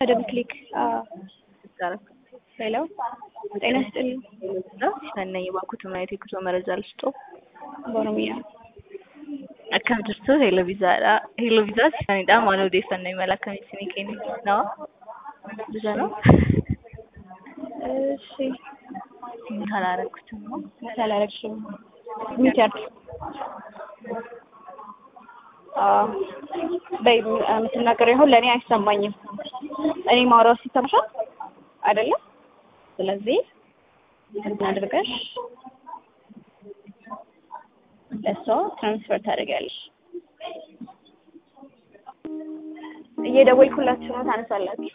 በደንብ ክሊክ ሄሎ ጤና ይስጥልኝ Sannay bakkuutu maayiti kusoo maraja ልስጦ በኦሮሚyaa akkam jirtu heeloviizaadha heeloviizaas isanidha maal odeeffannoo imala akkamii isinii kennu nawa bisa ነው እሺ ካላረኩትም ነው አላረግሽም ሚት ያድርግ በይ የምትናገረው ይሁን ለእኔ አይሰማኝም እኔ ማውራው ሲሰማሻል አይደለም ስለዚህ እንትን አድርገሽ ለሷ ትራንስፈር ታደርጊያለሽ እየደወልኩላችሁ ነው ታነሳላችሁ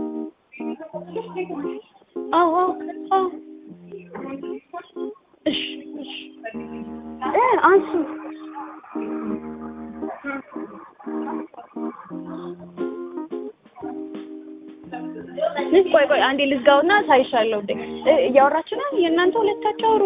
አዎ አዎ እሺ እሺ እ አንሱ ቆይ ቆይ አንዴ ልዝጋውና ሳይሻለው እንዴ እያወራችሁ ነው የእናንተ ሁለታችሁ አውሩ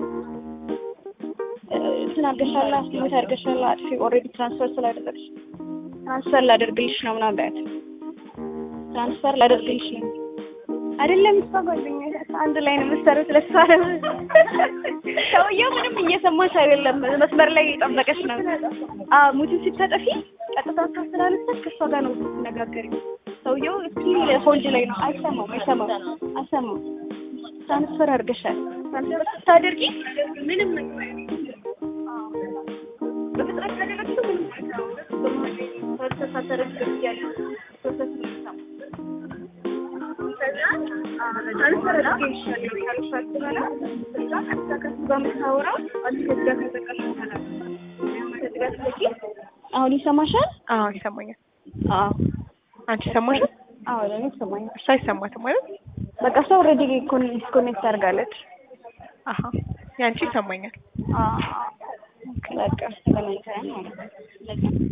እንትን አድርገሻላ ስሙት አድርገሻላ አጥፊ ኦልሬዲ ትራንስፈር ስላደረግሽ ትራንስፈር ላደርግልሽ ነው ምናምን በያት ትራንስፈር ላደርግልሽ ነው አይደለም እሷ ጓደኛ አንድ ላይ ነው የምትሰሩት ለእሷ ነው ሰውየው ምንም እየሰማሽ አይደለም መስመር ላይ እየጠበቀሽ ነው አዎ ሙቲን ስታጠፊ ቀጥታ እሷ ስላለች ከእሷ ጋር ነው የምትነጋገሪው ሰውየው ስቲል ሆልድ ላይ ነው አይሰማም አይሰማም አይሰማም ትራንስፈር አድርገሻል ትራንስፈር ስታደርጊ ምንም በፍጥነት ካደረግሽው ምንም ፕሮሰስ ሳታደርጊ ያለው ፕሮሰስ ነው ትራንስፈር አድርጌልሻለሁ ካልሻት በኋላ እዛ ቀጥታ ከእሱ ጋር የምታወራው አንቺ ከዚህ ጋር ከዘጋሽ በኋላ ከዚህ ጋር ስትዘጊ አሁን ይሰማሻል አዎ ይሰማኛል አዎ አንቺ ይሰማሻል አዎ ለእኔ ይሰማኛል እሷ አይሰማትም ማለት በቃ እሷ ኦልሬዲ ዲስኮኔክት አድርጋለች አሀ ያንቺ ይሰማኛል በቃ ተገናኝተናል ማለት ነው